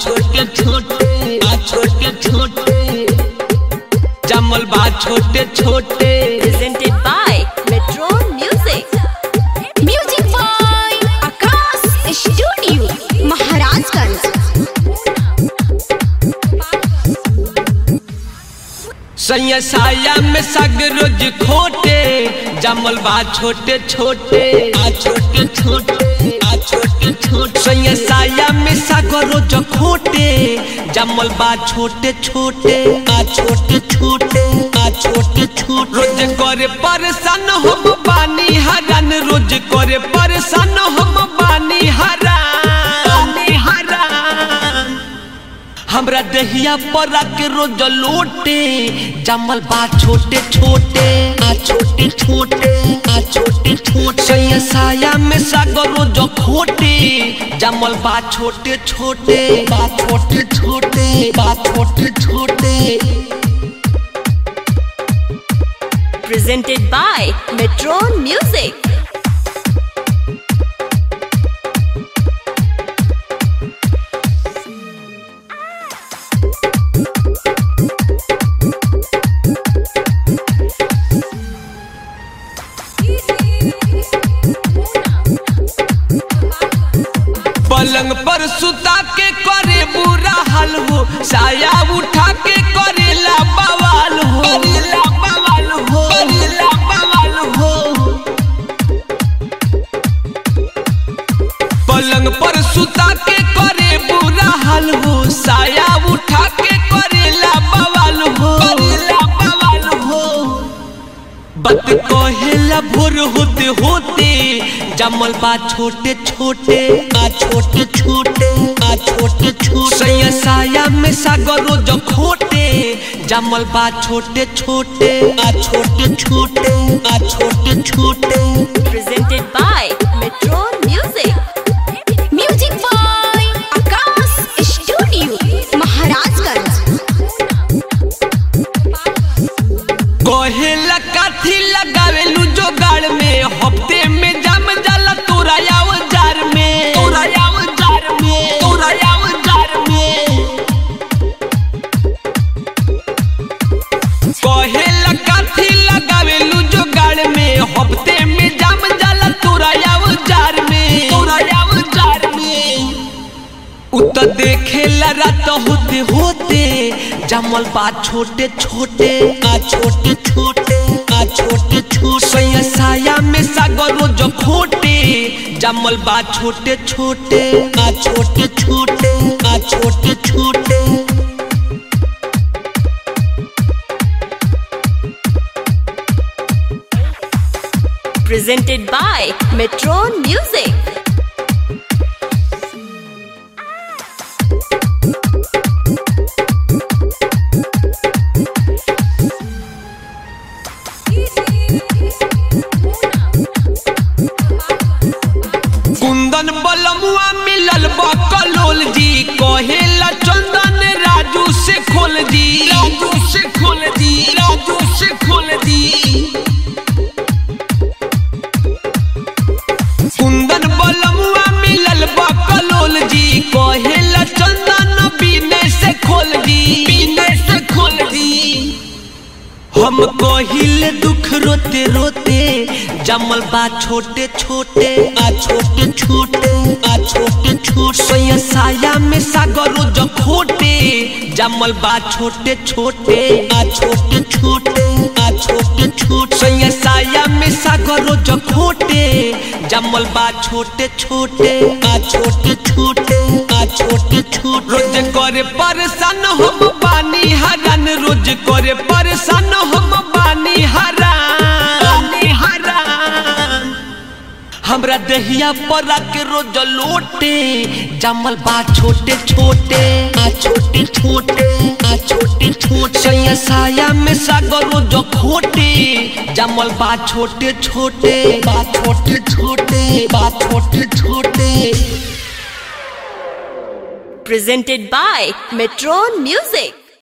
छोटे छोटे बा छोटे छोटे जमल बा छोटे छोटे presented by Metro Music. Music by Akash Studio, Maharajganj. सैया साया में सग रोज खोटे जमल बा छोटे छोटे आ छोटे छोटे आ छोटे छोटे सैया साया में सग रोज खोटे जमल बा छोटे छोटे आ छोटे छोटे आ छोटे छोटे रोज करे परेशान हम बानी हरन रोज करे परेशान हम बानी हरान हरान हमरा दहिया पर के रोज लोटे जमल बा छोटे छोटे आ छोटे छोटे आ छोटे छोटे सैया साया में सागर रोज खोटे जमल बा छोटे छोटे बा छोटे छोटे बा छोटे छोटे Presented by Metro Music. पलंग पर सुता के करे बुरा हाल हो साया उठा के करेला बवाल हो करेला बवाल हो करेला बवाल हो पलंग पर सुता के करे बुरा हाल हो साया उठा के करेला बवाल हो करेला बवाल हो बत कहेला भोर होते होते जमल बा छोटे छोटे आ छोटे छोटे आ छोटे छोटे सैया साया में सागर रोज खोटे जमल बा छोटे छोटे आ छोटे छोटे आ छोटे छोटे Presented by Metro Music. Music by Akash Studio, Maharajganj. कहेला काथी लगावेलू जोगाड़ में हफ्ते में जम जाला तोरा जार में तोरा जार में तोरा जार में कहेला काथी लगावेलू जोगाड़ में हफ्ते में जम जाला तोरा जार में तोरा जार में उत देखेला रात होते होते जमल बा छोटे छोटे आ छोटे छोटे आ छोटे छोटे सैया साया में सागर रोज खोटे जमल बा छोटे छोटे आ छोटे छोटे आ छोटे छोटे Presented by Metro Music. कुंदन बलमुआ मिलल बकलोल जी कहेला चंदन राजू से खोल दी राजू से खोल दी राजू से खोल दी कुंदन बलमुआ मिलल बकलोल जी कहेला चंदन बीने से खोल दी बीने से खोल दी हम कहिले दुख रोते रोते जमल बा छोटे छोटे आ छोटे छोटे आ छोटे छोटे सैया साया में सागर रोज खोटे जमल बा छोटे छोटे आ छोटे छोटे आ छोटे छोटे सैया साया में सागर रोज खोटे जमल बा छोटे छोटे आ छोटे छोटे आ छोटे छोटे रोज करे परेशान हम बानी हरन रोज करे परेशान हम बानी हरान हरान हमरा दहिया पर के रोज लोटे जमल बा छोटे छोटे आ छोटे छोटे आ छोटे छोटे सैया साया में सागर रोज खोटे जमल बा छोटे छोटे बा छोटे छोटे बा छोटे छोटे Presented by Metro Music.